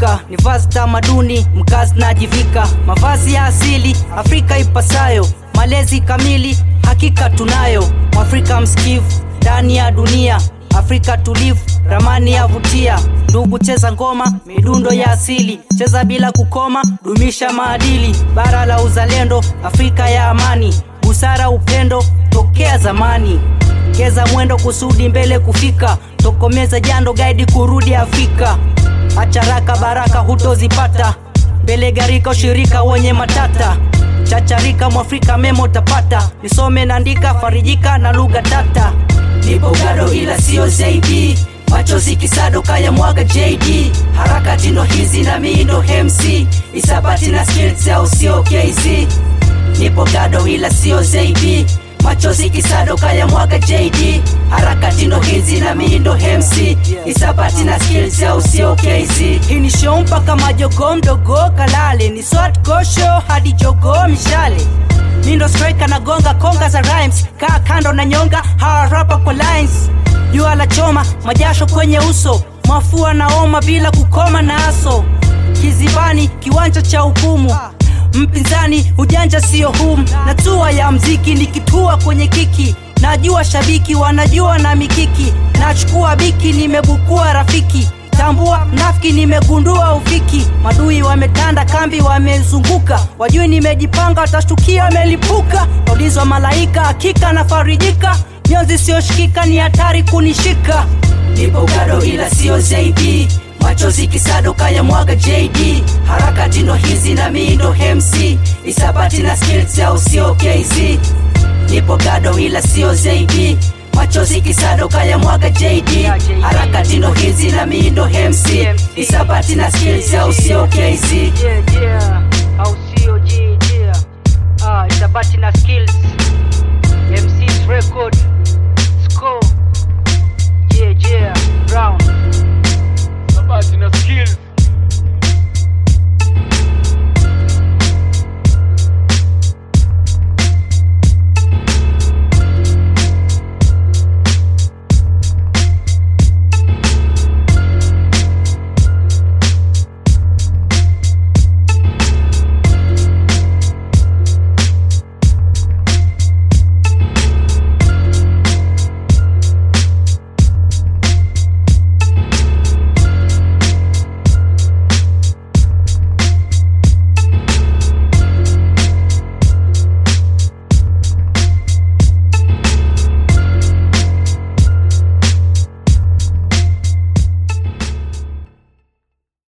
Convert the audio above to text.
Afrika ni vazi tamaduni, mkazi najivika mavazi ya asili, Afrika ipasayo, malezi kamili, hakika tunayo. Mwafrika msikivu ndani ya dunia, Afrika tulivu, ramani ya vutia. Ndugu, cheza ngoma, midundo ya asili, cheza bila kukoma, dumisha maadili. Bara la uzalendo, Afrika ya amani, busara, upendo tokea zamani. Geza mwendo kusudi mbele kufika, tokomeza jando gaidi kurudi Afrika. Acharaka baraka hutozipata, mbele garika ushirika wenye matata. Chacharika mwafrika memo utapata, nisome naandika farijika na lugha tata. nipo gado ila sio zaidi machozi kisado kaya mwaga JD harakati ndo hizi na mii ndo MC isabati na skills au sio KZ nipo gado ila sio zaidi machozi kisado kaya mwaga JD harakati ndo hizi na mii ndo MC isabati na skills au sio KZ Hii ni show mpaka majogo mdogo kalale, ni swat kosho hadi jogo mishale. Mindo striker na gonga konga za rhymes, kaa kando na nyonga hawa rapa kwa lines. Jua la choma majasho kwenye uso, mafua na oma bila kukoma na aso. Kizibani kiwanja cha hukumu, mpinzani ujanja sio hum. Na tua ya mziki nikitua kwenye kiki, najua shabiki wanajua na mikiki, nachukua biki nimebukua rafiki tambua mnafiki nimegundua ufiki madui wametanda kambi wamezunguka wajui nimejipanga watashtukia wamelipuka naulizwa malaika hakika nafarijika nyonzi siyoshikika ni hatari kunishika nipo gado ila sio zaidi machozi kisado kaya mwaga JD harakati ndo hizi na mii ndo MC isabati na skills au sio KZ nipo gado ila sio zaidi machozi kisado kaya mwaga JD harakati ndo hizi na mii ndo MC isabati na skills au sio KZ